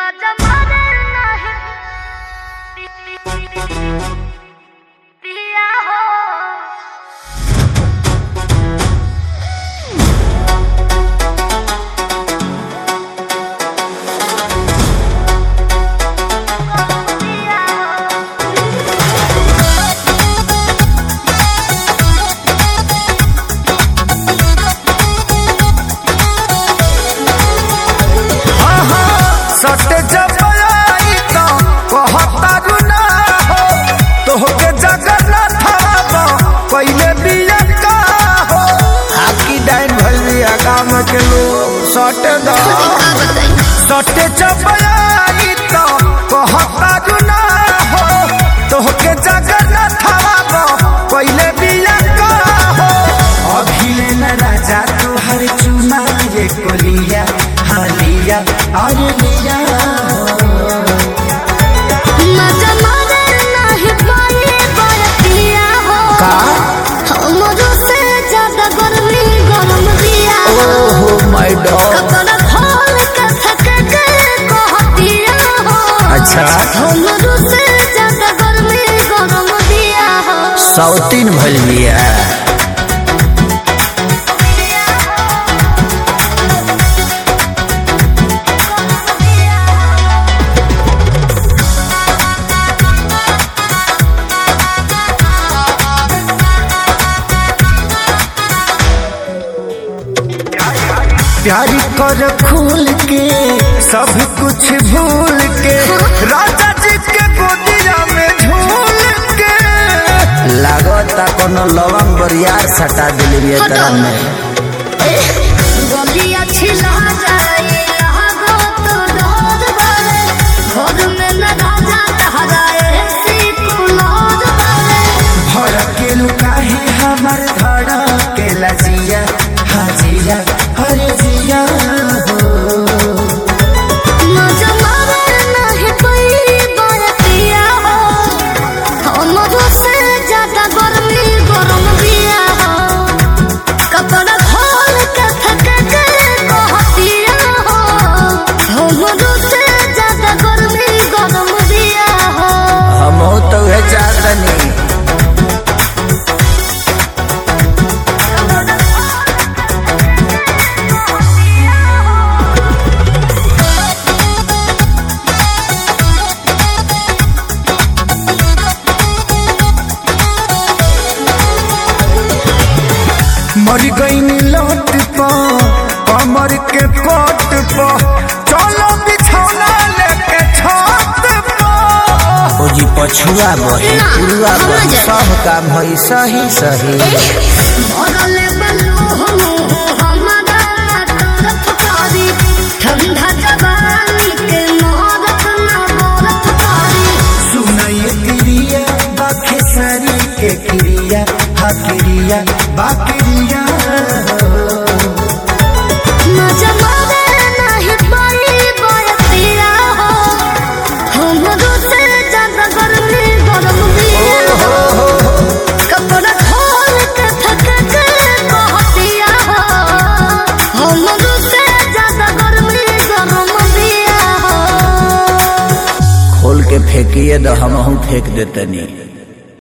माझा मरण नाही पिया हो पिया हो सट जब आई तो कहतारू ना हो तोहके जगन्नाथ बाबा पहिले बिया का हो हाकी डाइन भइली गाम के लोग सट द सट जब आई तो कहतारू ना हो तोहके जगन्नाथ बाबा पहिले बिया का हो अभिले न राजा तोहर चुमा ये कोलिया हालिया अरे लिया माझा मरण नाही पाए बर पिया हो का हमरो से ज्यादा गर्मी गरम दिया हो ओहो माय डॉग कपड़ा खोल के थक के कहतिया हो अच्छा हमरो से ज्यादा गर्मी गरम दिया हो सौतीन भइल बिया प्यारी कर खूल के सब कुछ भूल के राजा जी के गोदिया में झूल के लागता कोनो लवंग बरियार सटा दिली बिया तरह में गली अच्छी लहा जाए लहा तो डोर बारे घर में न राजा ठहराए सी कुलोर बारे भर के लुकाहे हमर धड़ के लजिया हाजिया हरे जिया माझा मरण नाही पई बर पिया हो हमरो से ज्यादा गर्मी गरम दिया हो कपड़ा खोल के थक के कहतिया हो हमरो से ज्यादा गर्मी गरम दिया हो हम तो है चाहतनी मर गई लौट पा कमर के पट पा चलो बिछौना लेके छत पा ओ जी पछुआ बही ना, पुरुआ हम बही जाए। सब काम भई सही सही भरले बलू हमारा तरफ कारी ठंडा जवानी के मोहरत ना मोरत कारी सुनाई क्रिया बाखे सारी के क्रिया हा क्रिया बाक्रिया मजा मारे नहीं पाई बरतिया हो हमरो से ज्यादा गर्मी गरम दिया हो कपड़ा खोल के थक के कहतिया हो हमरो से ज्यादा गर्मी गरम दिया हो खोल के फेंकिए तो हम फेंक देतनी